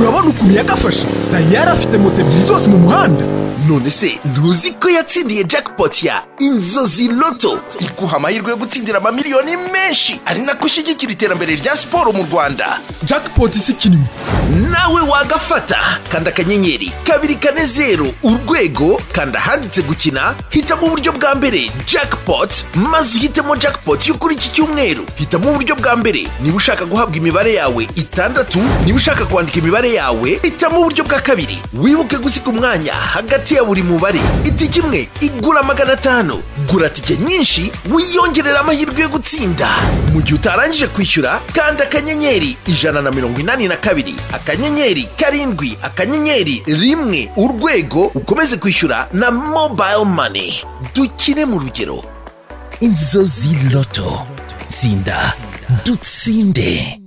urabona ukuntu yagafashe nayo yari afite moto ebyiri zose mu muhanda none se ntuzi ko yatsindiye jackpot ya inzozi loto iguha amahirwe yo gutsindira amamiliyoni menshi ari nako ushyigikira iterambere rya siporo mu rwanda jackpot si ikinwe nawe wagafata kanda akanyenyeri kabiri kane zeru urwego kanda ahanditse gukina hitamo uburyo bwa mbere jackpot maze uhitemo jackpot yo kuri iki cyumweru hitamo uburyo bwa mbere niba ushaka guhabwa imibare yawe itandatu niba ushaka kwandika imibare yawe hitamo uburyo bwa kabiri wibuke gusiga umwanya hagati ya buri mubare itike imwe igura magana atanu gura tike nyinshi wiyongerera amahirwe yo gutsinda mu gihe utarangije kwishyura kanda akanyenyeri ijana na mirongo inani na kabiri akanyenyeri karindwi akanyenyeri rimwe urwego ukomeze kwishyura na mobile money dukine mu rugero inzozi loto tsinda dutsinde